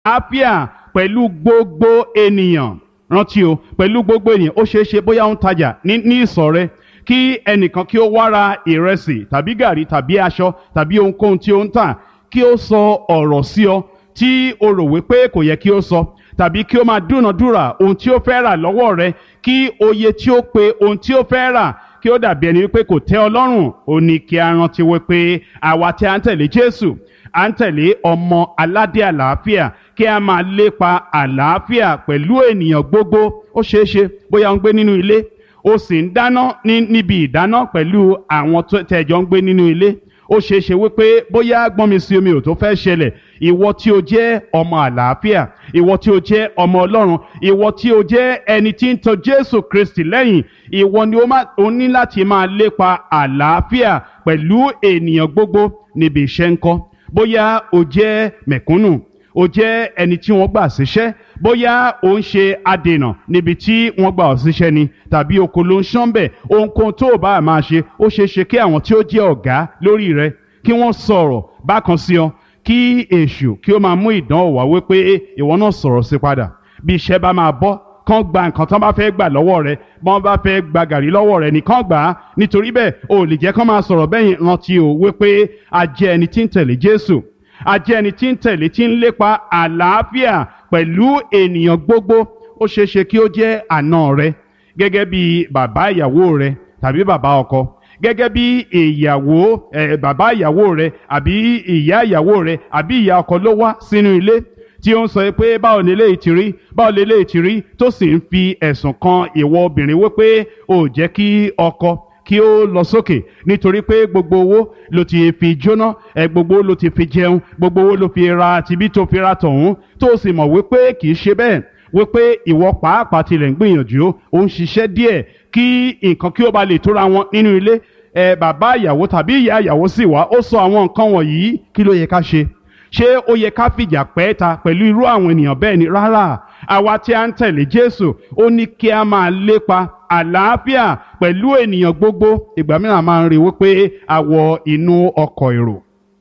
àlàáfíà pẹ̀lú gbogbo ènìyàn rántí o pẹ̀lú gbogbo ènìyàn ó ṣeé ṣe bóyá ó ń tajà ní ní ìsọ̀ rẹ kí ẹnìkan kí ó wá ra ìrẹsì tàbí gàrí tàbí aṣọ tàbí ohunkóhun tí ó ń tà kí ó sọ ọ̀rọ̀ sí ọ tí o rò wípé kò yẹ kí ó sọ tàbí kí ó máa dúnàdúrà ohun tí ó fẹ́ rà lọ́wọ́ rẹ kí oye tí ó pe ohun tí ó fẹ́ rà kí ó dàbí ẹni wípé kò tẹ́ ọ lọ́rùn ó ní kí a rántí wípé àwa tí a ń tẹ̀lé Jésù à ń tẹ̀lé ọmọ aládé àlàáfíà kí a máa lépa àlàáfíà pẹ̀lú ènìyàn gbogbo ó ṣeé ṣe bóyá ó ń gbé nínú ilé ó sì ń dáná ní níbi ìdáná pẹ̀lú àwọn tẹ̀jọ́ ń gbé nínú ilé ó ṣeé ṣe wípé bóyá gbọ́nmi sí omi ò tó fẹ́ ṣẹlẹ̀ ìwọ tí o jẹ́ ọmọ àlàáfíà ìwọ tí o jẹ́ ọmọ ọlọ́run ìwọ tí o jẹ́ ẹni tí ń tọ̀ jésù kristi lẹ́yìn ìwọ ni o ní láti máa lépa àlàáfíà pẹ̀lú ènìyàn gbogbo níbi iṣẹ́ ńkọ́ bóyá o jẹ́ mẹ̀kúnnù o jẹ́ ẹni tí wọ́n gbà síṣẹ́ bóyá o ń ṣe adènà níbi tí wọ́n gbà ọ́ síṣẹ́ ni tàbí oko ló ń ṣán bẹ̀ ohunkóhun tó o bá máa ṣe ó ṣeé ṣe kí àwọn tí ó jẹ́ ọ̀gá lórí rẹ kí wọ́n sọ̀rọ̀ bákan sí ọ kí èṣù kí ó máa mú ìdánwò wá wípé ìwọ náà sọ̀rọ̀ sí padà bí iṣẹ́ bá máa bọ́ kán gba nǹkan tán bá fẹ́ gbà lọ́wọ́ rẹ bọ́n bá fẹ́ gba gàrí lọ́wọ́ rẹ nìkan gbà á nítorí bẹ́ẹ̀ o ò lè jẹ́ kán máa sọ̀rọ̀ bẹ́yìn rántí o wípé a jẹ́ ẹni tí ń tẹ̀lé Jésù a jẹ́ ẹni tí ń tẹ̀lé tí ń lépa àlàáfíà pẹ̀lú ènìyàn gbogbo ó ṣeé ṣe kí ó jẹ́ àna rẹ gẹ́gẹ́ bí bàbá ìyàwó rẹ tàbí bàbá ọkọ gẹ́gẹ́ bí ìyàwó ẹ̀ bàbá ìyàwó rẹ àbí ìyá ìyàwó rẹ àbí ìyá ọkọ ló wá sínú ilé tí ó ń sọ pé báwo ni eléyìí ti rí báwo ni eléyìí ti rí tó sì ń fi ẹ̀sùn kan ìwọ obìnrin wípé ò jẹ́ kí ọkọ kí ó lọ sókè nítorí pé gbogbo owó ló ti fi jóná ẹ gbogbo ló ti fi jẹun gbogbo owó ló fi ra tibí tó fi ra tọ̀hún tó sì mọ̀ wípé kì í ṣe bẹ́ẹ̀ wípé ìwọ pàápàá tilẹ̀ ń gbìyànjú ó ń ṣiṣẹ́ díẹ̀ kí nǹkan kí ó ba lè tóra wọn nínú ilé ẹ bàbá ìyàwó tàbí ìyá ìyàwó sì wá ó sọ àwọn nǹkan wọ̀nyí kí ló yẹ ká ṣe ṣé ó yẹ ká fìjà pẹ́ ta pẹ̀lú irú àwọn ènìyàn bẹ́ẹ̀ ni rárá àwa tí a ń tẹ̀lé Jésù ó ní kí a máa lépa àlàáfíà pẹ̀lú ènìyàn gbogbo ìgbà mìíràn máa ń rí wípé a wọ inú ọkọ̀ èrò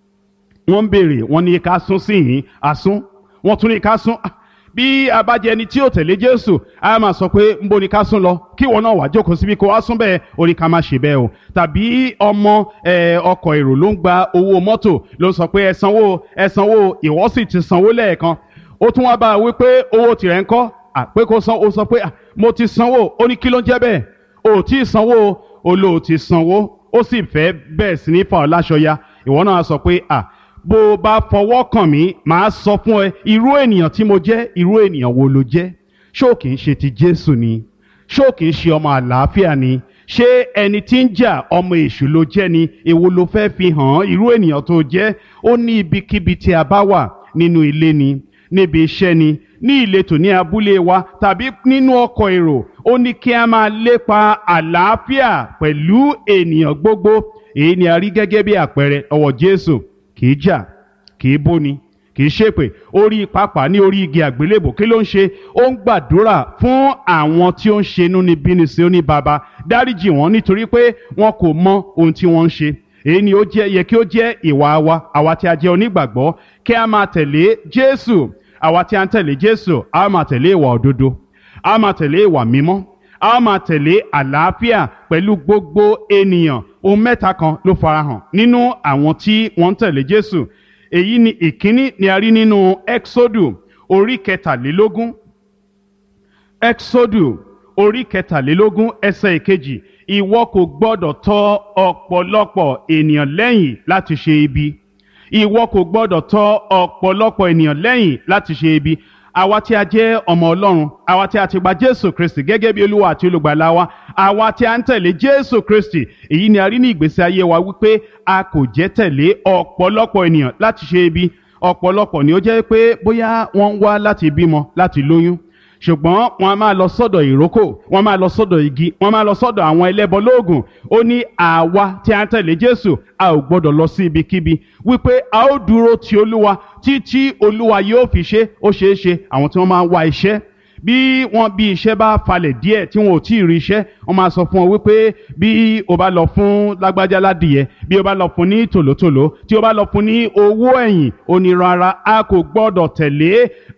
wọ́n ń béèrè wọ́n ní ká sún sí yìí àsún wọ́n tún ní ká sún bí a bá jẹ ẹni tí ò tẹ̀lé Jésù a máa sọ pé ń bo ni ká sún lọ kí wọn náà wá jókòó síbi kó wá sún bẹ́ẹ̀ ó ní ká má ṣe bẹ́ẹ̀ o tàbí ọmọ ọkọ̀ èrò ló ń gba owó mọ́tò ló ń sọ pé ẹ sanwó ẹ sanwó ìwọ sì ti sanwó lẹ́ẹ̀kan ó tún wá bá a wí pé owó tirẹ̀ ń kọ́ àpé kó san ó sọ pé mo ti sanwó ó ní kí ló ń jẹ́ bẹ́ẹ̀ o ò tí ì sanwó o lò ó ti sanwó ó sì fẹ́ bẹ́ẹ̀ sí ní fa ọ́ láṣọ ya ìwọ náà sọ pé à bó o bá fọwọ́ kàn mí màá sọ fún ẹ irú ènìyàn tí mo jẹ́ irú ènìyàn wo ló jẹ́ ṣó kìí ṣe ti Jésù ni ṣó kìí ṣe ọmọ àlàáfíà ni ṣé ẹni tí ń jà ọmọ èṣù ló jẹ́ ni èwo ló fẹ́ fi hàn án irú ènìyàn tó jẹ́ ó ní ibikíbi tí a bá wà nínú ilé ni níbi iṣẹ́ ni ní ìletò ní abúlé wa tàbí nínú ọkọ̀ èrò ó ní kí a máa lépa àlàáfíà pẹ̀lú ènìyàn gbogbo èyí ni a rí gẹ́gẹ́ bí àpẹẹrẹ ọwọ́ Jésù kìí jà kìí bóni kìí ṣépè orí pápá ní orí igi àgbélébò kí ló ń ṣe ó ń gbàdúrà fún àwọn tí ó ń ṣe inú níbí ní sí ó ní baba dáríjì wọn nítorí pé wọn kò mọ ohun tí wọ́n ń ṣe èyí ni ó jẹ́ yẹ kí ó jẹ́ ìwà wa àwa tí a jẹ́ onígbàgbọ́ kí a máa tẹ̀lé Jésù àwa tí a ń tẹ̀lé Jésù a máa tẹ̀lé ìwà òdodo a máa tẹ̀lé ìwà mímọ́ a máa tẹ̀lé àlàáfíà pẹ̀lú gbogbo ènìyàn ohun mẹ́ta kan ló farahàn nínú àwọn tí wọ́n ń tẹ̀lé Jésù èyí ni ìkíní ni a rí nínú Exodu orí kẹtàlélógún Exodu orí kẹtàlélógún ẹsẹ̀ ìkejì ìwọ kò gbọ́dọ̀ tọ̀ ọ̀pọ̀lọpọ̀ ènìyàn lẹ́yìn láti ṣe ibi ìwọ kò gbọ́dọ̀ tọ̀ ọ̀pọ̀lọpọ̀ ènìyàn lẹ́yìn láti ṣe ibi àwa tí a jẹ́ ọmọ ọlọ́run àwa tí a ti gba jésù kristi gẹ́gẹ́ bí olúwa àti olùgbàlà wa àwa tí a ń tẹ̀lé jésù kristi èyí ni a rí ní ìgbésí ayé wa wípé a kò jẹ́ tẹ̀lé ọ̀pọ̀lọpọ̀ ènìyàn láti ṣe ibi ọ̀pọ̀lọpọ̀ ni ó jẹ́ pé bóyá wọ́n ń wá láti bímọ láti lóyún ṣùgbọ́n wọ́n a máa lọ sọ́dọ̀ ìrókò wọ́n máa lọ sọ́dọ̀ igi wọ́n máa lọ sọ́dọ̀ àwọn ẹlẹ́bọ lóògùn ó ní àwa tí a ń tẹ̀lé Jésù a ò gbọ́dọ̀ lọ sí ibikíbi wípé a ó dúró ti Olúwa títí Olúwa yóò fi ṣe ó ṣeé ṣe àwọn tí wọ́n máa ń wá iṣẹ́ bí wọ́n bí iṣẹ́ bá falẹ̀ díẹ̀ tí wọn ò tí ì rí iṣẹ́ wọ́n máa sọ fún ọ wípé bí o bá lọ fún lágbájá ládìyẹ bí o bá lọ fún ní tòlótòló tí o bá lọ fún ní owó ẹ̀yìn ó ní rárá a kò gbọ́dọ̀ tẹ̀lé